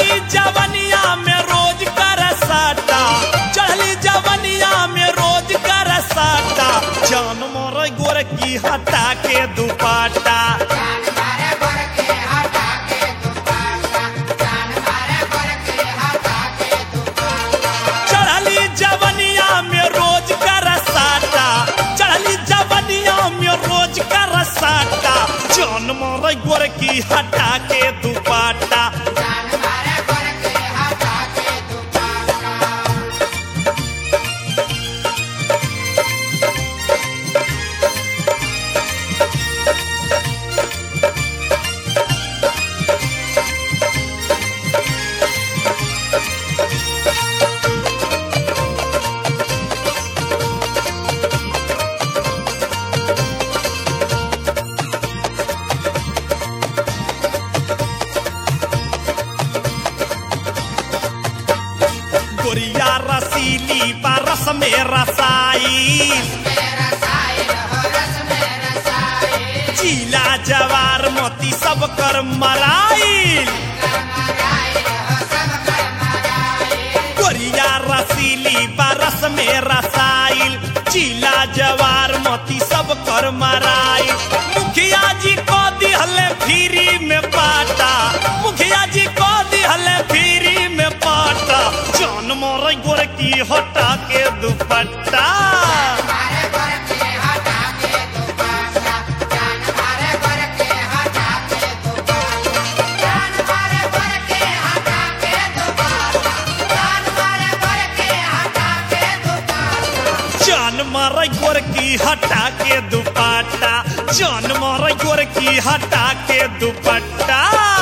चढ़ली जवनिया में रोज कर साटा चढ़ली जवनिया में रोज कर साटा जान मोर गोर की हटा के दुपाटा चढ़ली जवनिया में रोज कर साटा चढ़ली जवनिया में रोज कर साटा जान मोर गोर की हटा के दुपाटा गोरिया रसीली बरस में रसाई चीला जवार मोती सब कर मराइल गोरिया रसीली बरस में रसाइल चीला जवार मोती सब कर मराइल मुखिया जी को दिहले फ्री में पाटा मुखिया जी को दिहले फ्री में पाटा जान मोर गोर की हटा के दुपट्टा जान मारे गोर की हटा के दुपट्टा जान मारे गोर की हटा के दुपट्टा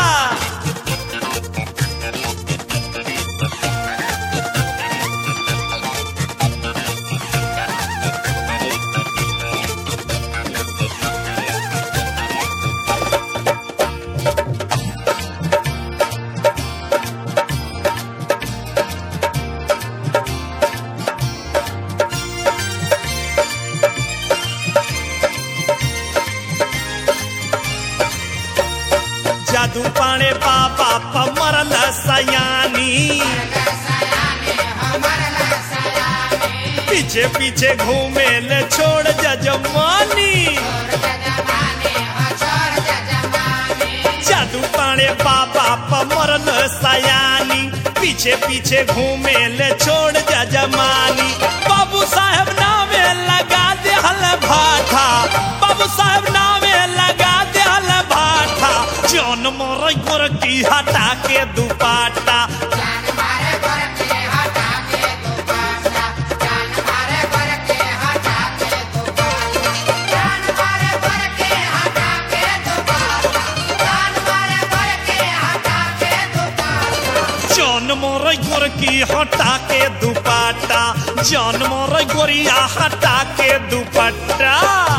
जादू पाणे बाबा पमरल सयानी पीछे पीछे घूमे ले छोड़ जजमानी जादू पाणे बाबा पमरल सयानी पीछे पीछे घूमे ले छोड़ जजमानी बाबू साहब नामे लगा दे हल भाठा बाबू साहब नामे लगा दे हल भाठा जौन मोर गोर की हटा के दुपाटा जौन मोर गोर की हटा के दुपट्टा जौन मोर गोरिया हटा के दुपट्टा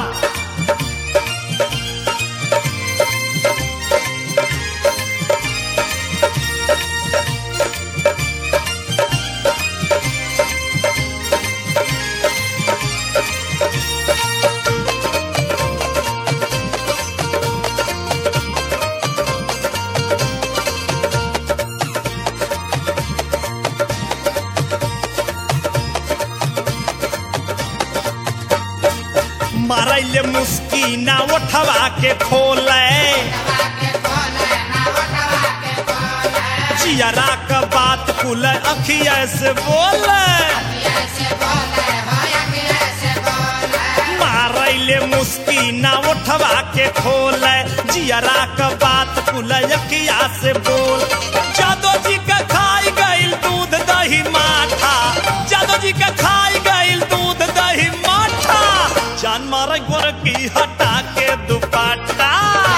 मारैले मुस्की ना उठवा के खोले जियरा का बात कुल अखिया से बोले मारैले मुस्की ना उठवा के खोले जियरा का बात कुल अखिया से बोल जादो जी का खाई गइल दूध दही माठा जादो जी का खाई गइल दूध दही माठा जान मारे गोर की हटा के दुपट्टा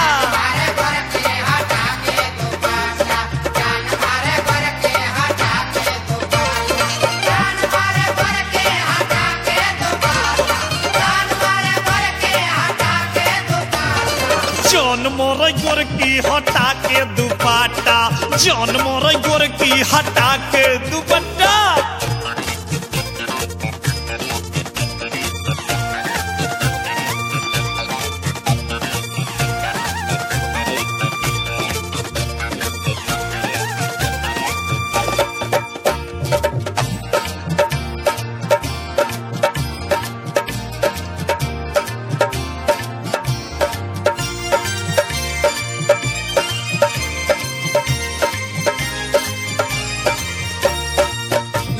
जौन मोर गोर की हटा के दुपट्टा जौन मोर गोर की हटा के दुपट्टा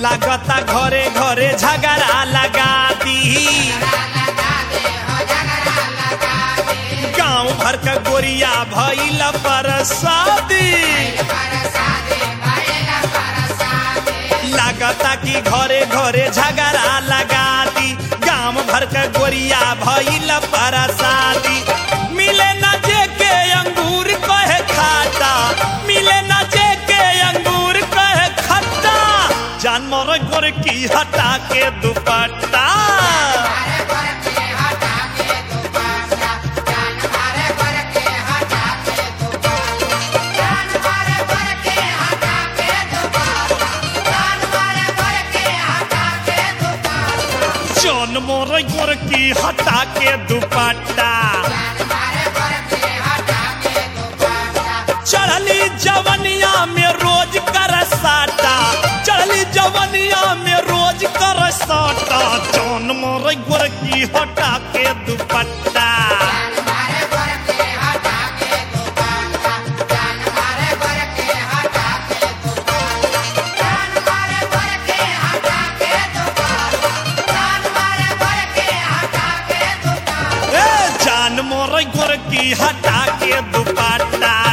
लागता घरे घरे झगड़ा लगा दी गांव भर का गोरिया भइल पर शादी लागता कि घरे घरे झगड़ा लगा दी गांव भर का गोरिया भइल पर शादी मिले न जे के अंगूर कहे खाता मिले न जे के अंगूर कहे खट्टा जानवर गोर की हटा के दुपट्टा जौन मोर गोर की हटा के दुपट्टा चढ़ली जवनिया में रोज कर साटा चढ़ली जवनिया में रोज कर साटा जौन मोर गोर की हटा के दुपट्टा ए जान मोर गोर की हटा के दुपट्टा